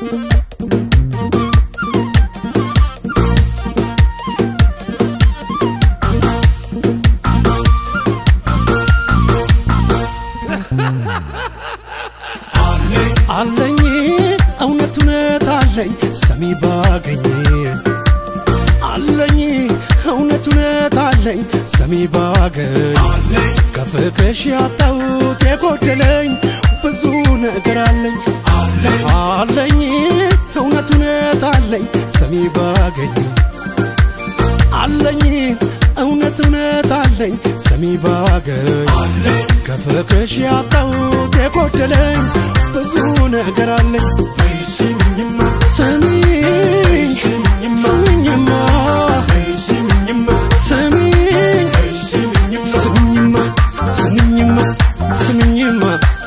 አለኝ እውነት እውነት አለኝ ሰሚ ባገኝ አለኝ እውነት እውነት አለኝ ሰሚ ባገኝ ከፍቅርሽ ያጣሁት የጎደለኝ ብዙ ነገር አለኝ አለኝ እውነት እውነት አለኝ ሰሚ ባገኝ አለኝ እውነት እውነት አለኝ ሰሚ ባገኝ ከፍቅርሽ ያጣሁት የጎደለኝ ብዙ ነገር አለኝ ስሚኝማ ስሚኝ ስሚኝማ ስሚኝ ስሚኝማ ስሚኝማ ስሚኝማ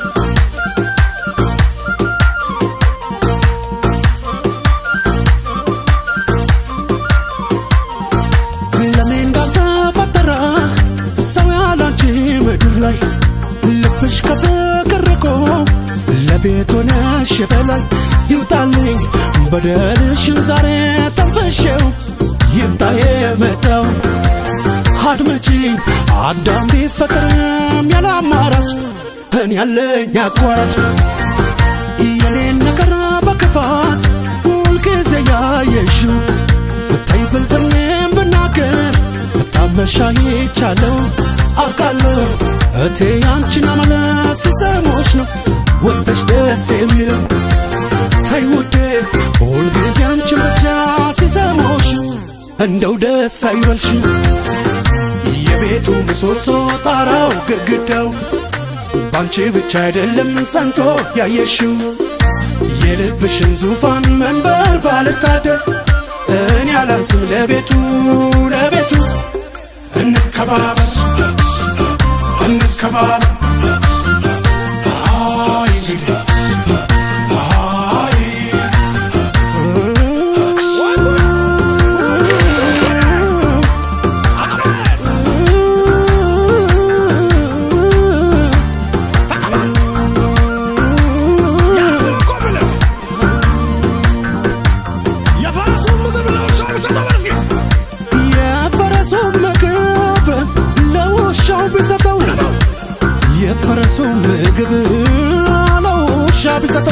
ለኔ እንዳልተፈጠረ ሰው ያላንቺ ምድር ላይ ልብሽ ከፍቅር ርቆ ለቤት ሆነሽ በላይ ይውጣልኝ በደልሽን ዛሬ ተንፈሼው ይምጣ የመጣው አድመጪኝ አዳም ቢፈጠርም ያለ አማራጭ እኔ ያለኝ አቋራጭ የኔን ነገር በክፋት ሁልጊዜ ያየሽው ብታይ ብልጥኔም ብናገር ብታመሻ ይቻለው አውቃለሁ እቴ ያንቺን አመለ ሲሰሞች ነው ወስደሽ ደስ የሚለው ተይ ውዴ ሁልጊዜ አንቺን ብቻ ሲሰሞሽ እንደው ደስ አይበልሽ የቤቱ ምሰሶ ጣራው ግድግዳው ባንቺ ብቻ አይደለም ጸንቶ ያየሽው የልብሽን ዙፋን መንበር ባልታደል እኔ አላንስም ለቤቱ ለቤቱ እንከባበር እንከባበር አይ እንግዲህ አይ የፈረሱን ምግብ ለውሻው ቢሰጠው የፈረሱን ምግብ ለውሻ ቢሰጠው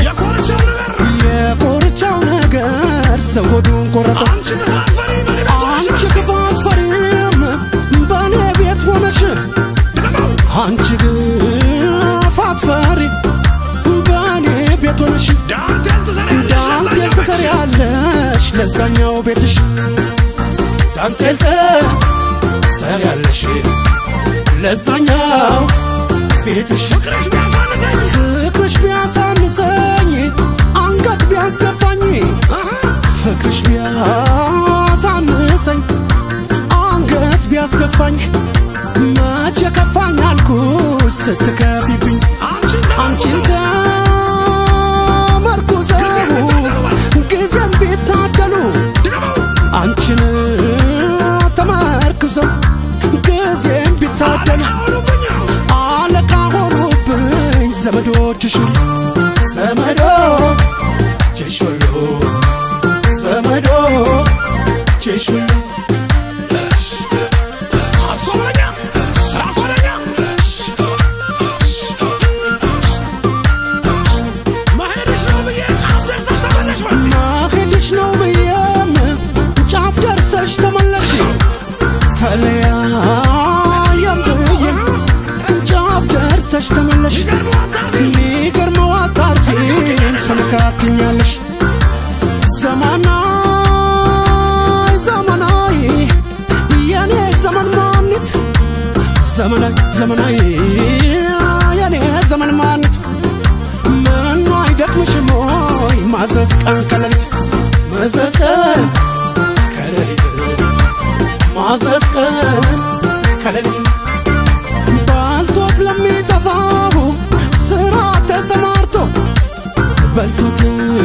የኮርቻው ነገር ሰው ሆዱን ቆረጠው። አንቺ ክፋት ፈሪም በእኔ ቤት ሆነሽ አንቺ ክፋት ፈሪ በእኔ ቤት ሆነሽ ዳንቴል ትሰሪያለሽ ለዛኛው ቤትሽ ዳንቴል ትሰሪያለሽ ለዛኛው ቤትሽ ፍቅርሽ ቢያሳንሰኝ አንገት ቢያስደፋኝ ፍቅርሽ ቢያሳንሰኝ አንገት ቢያስደፋኝ መቼ ከፋኝ አልኩሽ ስትከፊብኝ አንቺን ተመርኩዘው ጊዜም ቢታደሉ አንቺን ተመርኩዘው ጊዜም ቢታደሉ አለቃ ሆኑብኝ ዘመዶችሽ ሁሉ ዘመዶችሽ ሁሉ ዘመዶችሽ ሁሉ ማሄድሽ ነው ብዬም ጫፍ ደርሰሽ ተመለሽ ተለያየም ብዬም ጫፍ ደርሰሽ ተመለሽ ሚገርመው አጣርቴን ተመካክኛለሽ ዘመናይ ዘመናይ የኔ ዘመን ማኒት ዘመናይ ዘመናይ የኔ ዘመን ማኒት ምኑ አይደክምሽም ሆይ ማዘዝ ቀን ከሌሊት ማዘዝ ቀን ከሌሊት ማዘዝ ቀን ከሌሊት ባልቶት ለሚጠፋው ስራ ተሰማርቶ በልቶት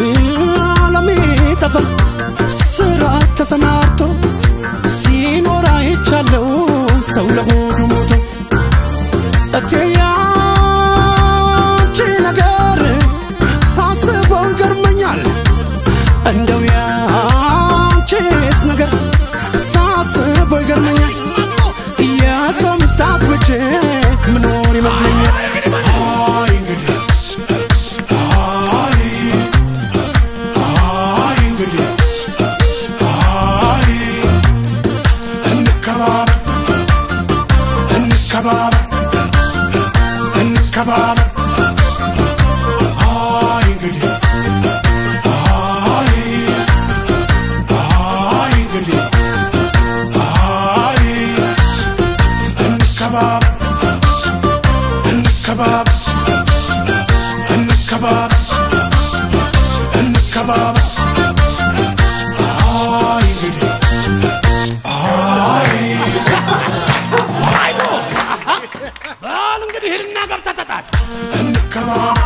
ለሚጠፋ ስራ ተሰማርቶ ሲኖር አይቻለው ሰው ለሆዱ ሞቶ እቴ ያንቺ ነገር ሳስበው ይገርመኛል እንደው ያንቺስ ነገር ሳስበው ይገርመኛል የሰው ሚስት አግብቼ ምኖር ይመስለኛል አይ እንግዲህ አይ አይ እንግዲህ አይ እንከባበር እንከባበር እንከባበር አይ እንግዲህ አይ አይ እንግዲህ አይ እንከባበር እንከባበር እንከባበር እንከባበር አይ እንግዲህ አይ በል እንግዲህ ሂድና ገብተህ ተጣል። እንከባበር